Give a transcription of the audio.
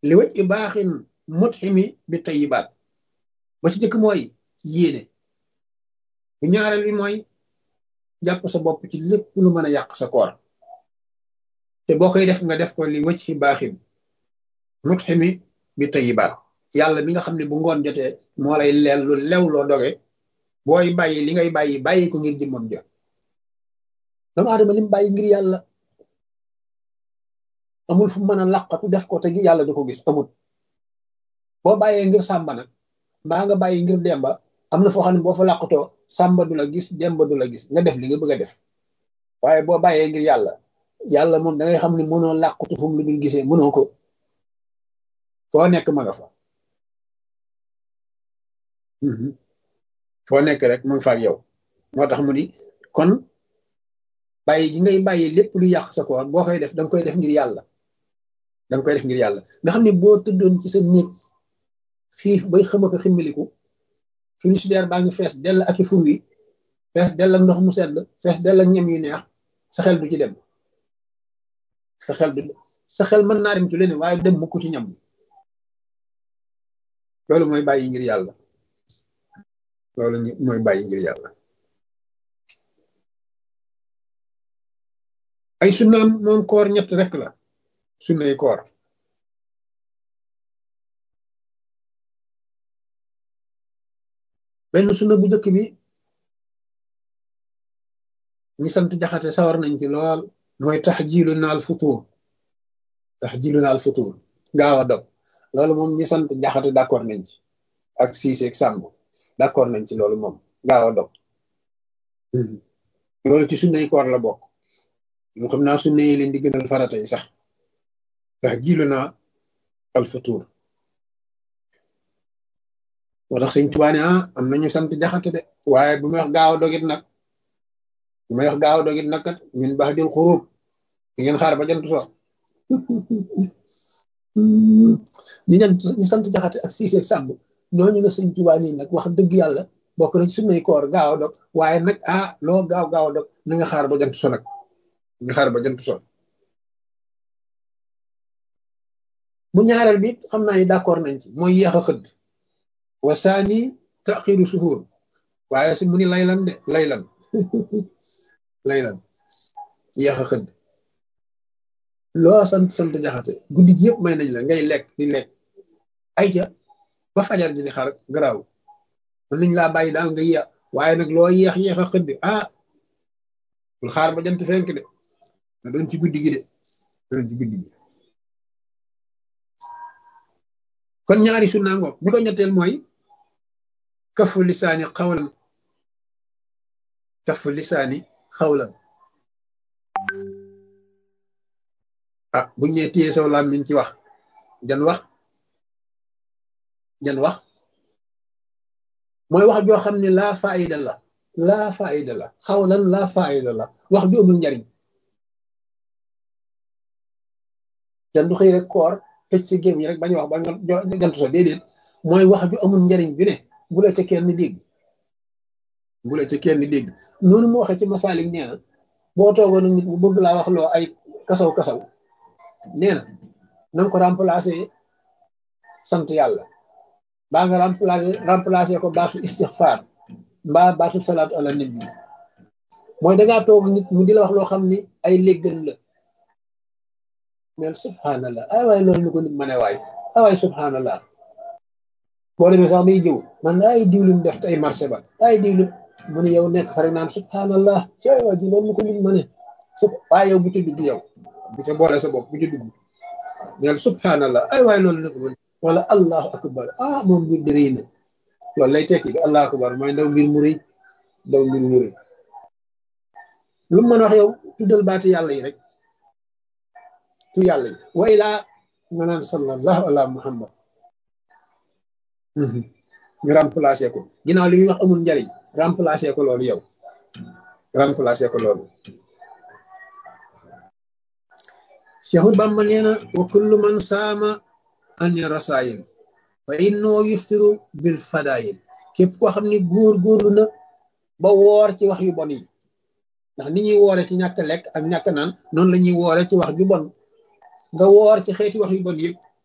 li wëj i baaxin mutximi bi tayibaat ba ci jëkk mooy yéene bu ñaareel bi mooy jàpp sa bopp ci lépp lu mën a yàq sa koor te boo koy def nga def ko li wëj i baaxin mutximi bi tayibaat yàlla mi nga xam ne bu ngoon jotee moo lay leel lu lew loo doge booy bàyyi li ngay bàyyi bàyyi ko ngir jëmmam ja doomu aadama lim bàyyi ngir yàlla amul fu mën a làqatu def ko te yàlla du ko gis amul boo bàyyee ngir sàmba nag mbaa nga bàyyi ngir demba am na foo xam ne boo fa làqatoo sàmba du la gis demba du la gis nga def li nga bëgg a def waaye boo bàyyee ngir yàlla yàlla moom da ngay xam ne mënoo làqatu fu mu lu dul gisee mënoo ko foo nekk ma nga fa foo nekk rek mu ngi fa ak yow moo tax mu ni kon bàyyi gi ngay bàyyi lépp lu yàq sa koor boo koy def danga koy def ngir yàlla danga koy def ngir yàlla nga xam ne boo tëddoon ci sa néeg xiif bay xëma ko ximmiliku frigidaire baa ngi fees dell ak i fur wi fees dell ak ndox mu sedd fees dell ak ñam yu neex sa xel du ci dem sa xel du sa xel mën naa dem ci leneen waaye dem mukk ci ñam bi loolu mooy bàyyi ngir yàlla loolu mooy bàyyi ngir yàlla ay sunnaam moom koor ñett rek la sunnay koor benn sunna bu njëkk bi ñi sant jaxate sawar nañ ci lool mooy tax jilu naal futuur tax jilu naal futuur gaaw a dog loolu moom ñi sant jaxate d'accord nañ ci ak siiseeg sàmb d'accord nañ ci loolu moom gaaw a dog loolu ci sunnay koor la bokk mu xam naa sunna yi leen di gënal farata yi sax tax jilu naa al futuur moo tax sëñ Tuubaa ne ah am nañu sant jaxate de waaye bu may wax gaaw a dogit nag bu may wax gaaw a dogit nag kat ñun baax dil xuruub di ngeen xaar ba jant sox ñi ñan ñu sant jaxate ak siiseeg sàmb ñooñu la sëñ Tuubaa nii nag wax dëgg yàlla bokk na ci sunnay koor gaaw a dog waaye nag ah loo gaaw gaaw a dog na nga xaar ba jant so nag nga xaar ba jant so bu ñaareel bi xam naa ni d'accord nañ ci mooy yéex a xëdd wasaani taxiru suhuur waaye si mu ni laylan de laylan laylan yéex a xëdd loo sant sant jaxate guddi gi yëpp may nañ la ngay lekk di lekk ay ca ba fajar ji di xar garaaw mën nañ laa bàyyi daal nga yéex waaye nag loo yéex yéex a xëdd ah bul xaar ba jant fenk de na doon ci guddi gi de doon ci guddi gi kon ñaari sunna ngoog bi ko ñetteel mooy kafu lisaani xawlan kafu lisaani xawlan ah buñ ñee téye saw làmmiñ ci wax jan wax jan wax mooy wax joo xam ne laa faayida la laa faayida la xawlan laa faayida la wax ju amul njariñ jan du xëy rek koor tëj ci géem yi rek bañ wax ba nga jantu sa déedéet mooy wax ju amul njariñ bi ne bu la ca kenn dégg bu la ca kenn dégg noonu mu waxee ci masaalik nee na boo toogoon nit mu bëgg laa wax loo ay kasaw kasaw nee na nanga ko remplacer sant yàlla baa nga remplacer remplacer ko baatu istixfaar mbaa baatu salaatu ala nabi mooy dangaa toog nit mu di la wax loo xam ni ay léggan la mel subhanallah ay waay loolu ñu ko nit ma ne waay ay waay subhanallah boo demee sax day jëw man ay diwlin def ay marché ba ay diwlin mu ne yow nekk fa rek naan subhanallah ci ay waay ji loolu ñu ko nit ma ne waaye yow bu ci dugg yow bu ca boole sa bopp bu ci dugg neel subhanallah ay waay loolu ñu ko mën wala allahu akbar ah moom mbir di rëy na loolu lay tekki bi allahu akbar mooy ndaw mbir mu rëy ndaw mbir mu rëy lu mu mën wax yow tuddal baati yàlla yi rek tu yàlla yi wa ilaa nga naan sallallahu ala muhammad nga remplacé ko ginnaaw li muy wax amul njariñ remplacé ko loolu yow remplacé ko loolu Seexu Bàmba nee na wa kullu man saama ani rasaayil fa innoo yuftiru bil fadaayil képp koo xam ne góor góorlu na ba woor ci wax yu bon yi ndax ni ñuy woore ci ñàkk lekk ak ñàkk naan noonu la ñuy woore ci wax ju bon nga woor ci xeeti wax yu bon yëpp